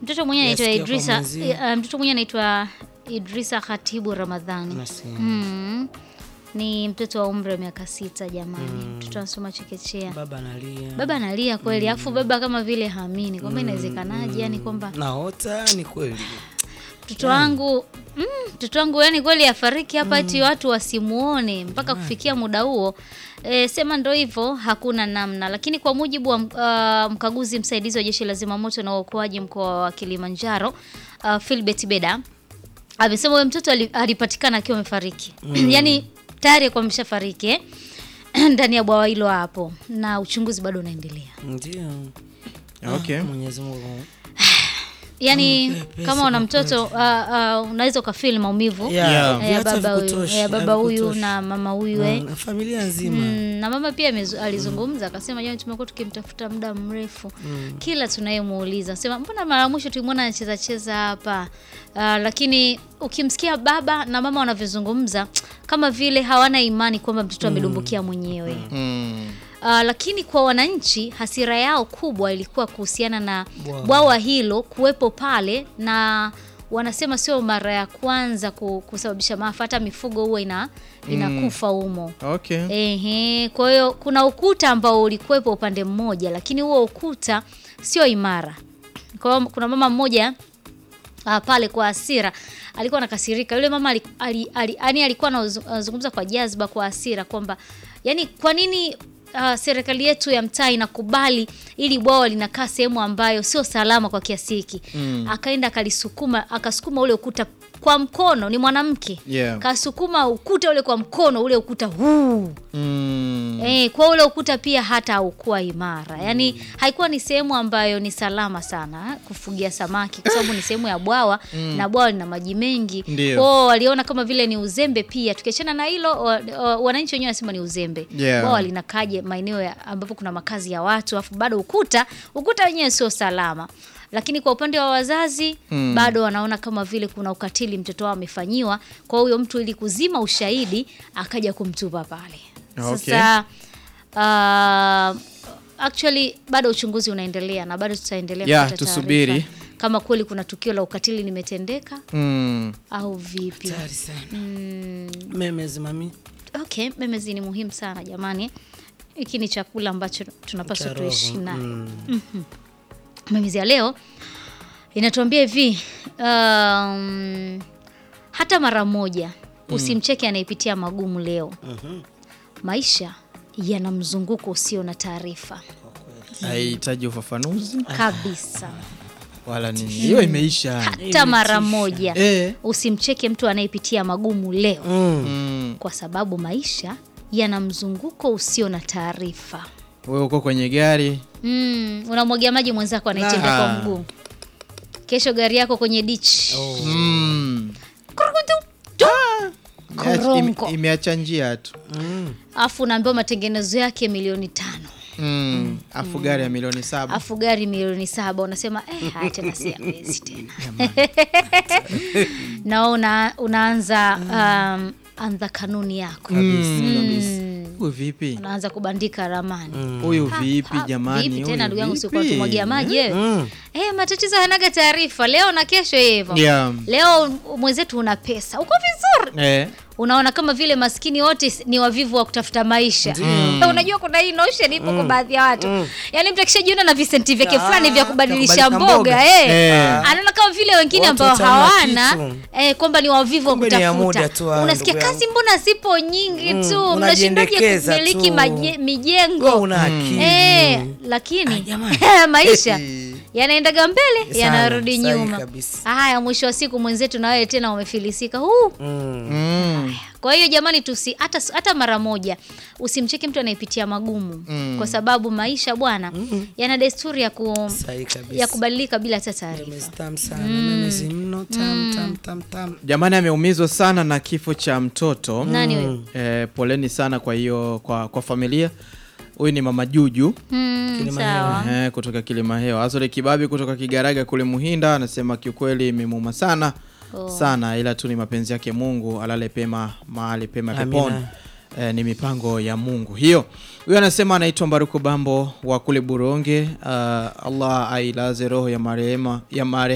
Mtoto mwenyewe anaitwa Yasikia kwa Idrisa, mwenzio. eh, mtoto mwenyewe anaitwa Idrisa Khatibu Ramadhani. Nasema. Mm. Ni mtoto wa umri wa miaka sita jamani. Mtoto anasoma chekechea. Baba analia. Baba analia kweli, alafu baba kama vile haamini kwamba inawezekanaje, yani kwamba Naota ni kweli. mtoto wangu mm, mtoto wangu yani kweli afariki hapa eti watu wasimuone mpaka kufikia muda huo. E, sema ndo hivyo, hakuna namna. Lakini kwa mujibu wa uh, mkaguzi msaidizi wa jeshi la zimamoto na uokoaji mkoa wa Kilimanjaro uh, Philbert Beda amesema huyo mtoto ali- alipatikana akiwa amefariki yani tayari alikuwa ameshafariki eh? ndani ya bwawa hilo hapo, na uchunguzi bado unaendelea. Ndio. Okay. Mwenyezi Mungu. Yani pepe, kama una sema mtoto uh, uh, unaweza ukafeel maumivu Yeah, Yeah. ya viatu baba huyu havikutoshi, ya baba huyu havikutoshi. na mama huyu eh. Na familia nzima. Mm, na mama pia amezu- alizungumza akasema, jamani, tumekuwa tukimtafuta muda mrefu kila tunayemuuliza sema, mbona mara ya mwisho tulimwona anacheza cheza hapa uh, lakini ukimsikia baba na mama wanavyozungumza kama vile hawana imani kwamba mtoto amedumbukia mwenyewe Mm. Uh, lakini kwa wananchi hasira yao kubwa ilikuwa kuhusiana na Bwawa. bwawa hilo kuwepo pale, na wanasema sio mara ya kwanza ku- kusababisha maafa, hata mifugo huwa ina inakufa humo. Okay. Ehe, kwa hiyo kuna ukuta ambao ulikuwepo upande mmoja, lakini huo ukuta sio imara. Kwa hiyo kuna mama mmoja uh, pale kwa hasira alikuwa anakasirika. Yule mama ali, ali, ali, yani alikuwa anazungumza kwa jazba, kwa hasira kwamba yani kwa nini uh, serikali yetu ya mtaa inakubali ili bwawa linakaa sehemu ambayo sio salama kwa kiasi hiki. Akaenda akalisukuma, akasukuma ule ukuta kwa mkono, ni mwanamke Yeah. kasukuma ukuta ule kwa mkono, ule ukuta huu Mm. Eh, kwa ule ukuta pia hata haukuwa imara, yaani haikuwa ni sehemu ambayo ni salama sana eh, kufugia samaki kwa sababu ni sehemu ya bwawa na bwawa lina maji mengi. Ndio. Kwao waliona kama vile ni uzembe pia. Tukiachana na hilo, wa- wa- wananchi wenyewe wanasema ni uzembe. Yeah. Bwawa linakaje maeneo ya- ambapo kuna makazi ya watu, afu bado ukuta ukuta wenyewe sio salama. Lakini kwa upande wa wazazi bado wanaona kama vile kuna ukatili mtoto wao amefanyiwa, kwa huyo mtu ili kuzima ushahidi akaja kumtupa pale. Okay. Sasa uh, actually bado uchunguzi unaendelea na bado tutaendelea Yeah, kupata tusubiri. taarifa kama kweli kuna tukio la ukatili limetendeka Mm. au vipi. Hatari sana. Memes mami. Okay, memezi ni muhimu sana jamani. Hiki ni chakula ambacho tunapaswa Cha roho. tuishi nayo. Mm. Memezi ya leo inatuambia hivi um, hata mara moja usimcheke anayepitia magumu leo. Maisha yana mzunguko usio na taarifa Haihitaji ufafanuzi kabisa. wala nini. Hiyo imeisha. Hata mara moja Eh. usimcheke mtu anayepitia magumu leo, Mm. Mm. kwa sababu maisha yana mzunguko usio na taarifa. Wewe uko kwenye gari Mm, unamwagia maji mwenzako anayetembea Ah. kwa mguu, kesho gari yako kwenye ditch mm. Imeacha- Koronko. ime- imeacha njia tu Mm. afu unaambiwa matengenezo yake milioni tano mm. afu gari ya milioni saba afu gari milioni saba unasema eh, haya tena si hawezi tena na una, unaanza um, anza kanuni yako huyu vipi unaanza kubandika ramani huyu Ha, vipi ha, jamani vipi huyu tena ndugu yangu vipi? sikuwa tumwagia maji wewe Mm. eh, matatizo hanaga taarifa leo na kesho hivyo Yeah. leo mwenzetu una pesa uko vizuri Eh. unaona kama vile maskini wote s- ni wavivu wa kutafuta maisha Eh, unajua kuna hii notion ipo kwa baadhi ya watu yaani mtu akishajiona na visenti vyake Ah, fulani vya kubadilisha vya kubadilisha mboga mboga. eh. Eh. anaona kama vile wengine Watu ambao wataona hawana kitu. eh, kwamba ni wavivu wa Kumbe ni ya kutafuta muda tu, ah, unasikia ndugu kazi yangu. mbona zipo nyingi Mm, tu mnashindaje unajiendekeza kumiliki tu. maje- mijengo Wewe una akili. Eh, lakini jamani. maisha yanaendaga mbele Sana, yanarudi sahihi nyuma kabisa. haya mwisho wa siku mwenzetu na wewe tena umefilisika huu Mm. Mm. kwa hiyo jamani tusi hata, hata mara moja usimcheke mtu anayepitia magumu kwa sababu maisha bwana yana desturi ya, ku, Sahihi kabisa. ya kubadilika bila hata taarifa Memes tamu sana. Memes mno tam tam tam tam. jamani ameumizwa sana na kifo cha mtoto nani huyo eh, poleni sana kwa hiyo kwa, kwa familia huyu ni mama juju mm, Kilimanjaro. sawa eh, kutoka Kilimahewa. Azole Kibabi kutoka Kigaraga kule Muhinda anasema kiukweli imemuuma sana Oh. sana, ila tu ni mapenzi yake Mungu, alale pema mahali pema Amina. peponi. Eh, ni mipango ya Mungu hiyo. Huyo anasema anaitwa Mbaruku Bambo wa kule Buronge. Uh, Allah ailaze roho ya marehemu ya mare